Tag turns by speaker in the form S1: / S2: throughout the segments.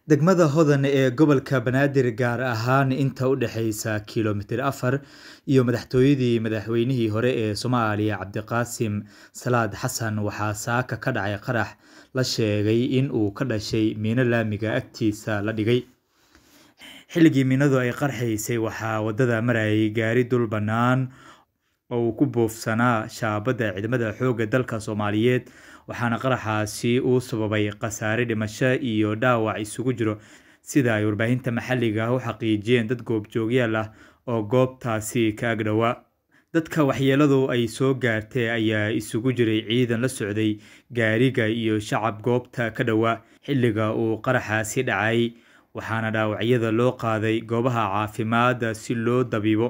S1: Degmada Hodan ee gobolka Banaadir gaar ahaan inta u dhaxaysa kiiloomitir afar iyo madaxtooyadii madaxweynihii hore ee Soomaaliya Cabdiqaasim Salaad Xasan waxaa saaka ka dhacay qarax la sheegay in uu ka dhashay miino laamiga agtiisa la dhigay. Xilligii miinadu ay qarxaysay waxaa wadada marayay gaari dul bannaan oo uu ku buufsanaa shaabadda ciidamada xoogga dalka Soomaaliyeed waxaana qaraxaasi uu sababay khasaare dhimasho iyo dhaawac isugu jiro sida ay warbaahinta maxalliga ah u xaqiijiyeen dad goobjoogyaal ah oo goobtaasi ka ag dhowaa. Dadka waxyeelladu ay soo gaartay ayaa isugu jiray ciidan la socday gaariga iyo shacab goobta ka dhowaa xilliga uu qaraxaasi dhacay waxaana dhaawacyada loo qaaday goobaha caafimaadka si loo dabiibo.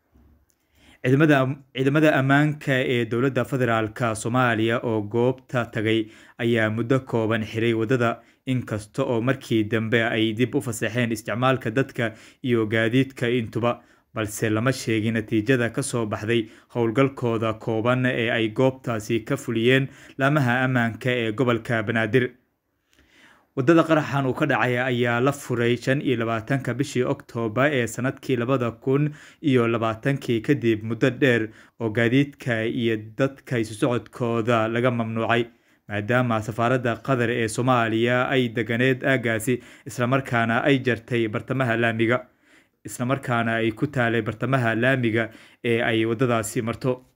S1: Ciidamada ammaanka ee dowladda federaalk Soomaaliya oo goobta tagay ayaa muddo kooban xiray wadada inkasta oo markii dambe ay dib u fasaxeen isticmaalka dadka iyo gaadiidka intuba balse lama sheegin natiijada ka soo baxday howlgalkooda kooban ee ay goobtaasi ka fuliyeen laamaha ammaanka ee gobolka Banaadir. Wadada qaraxan uu ka dhacay ayaa la furay shan iyo labaatanka bishii Oktoobar ee sanadkii labada kun iyo labaatankii kadib muddo dheer oo gaadiidka iyo dadka isu socodkooda laga mamnuucay maadaama safaaradda Qatar ee Soomaaliya ay deganeed aaggaasi islamarkaana ay jartay bartamaha laamiga islamarkaana ay ku taalay bartamaha laamiga ee ay wadadaasi marto.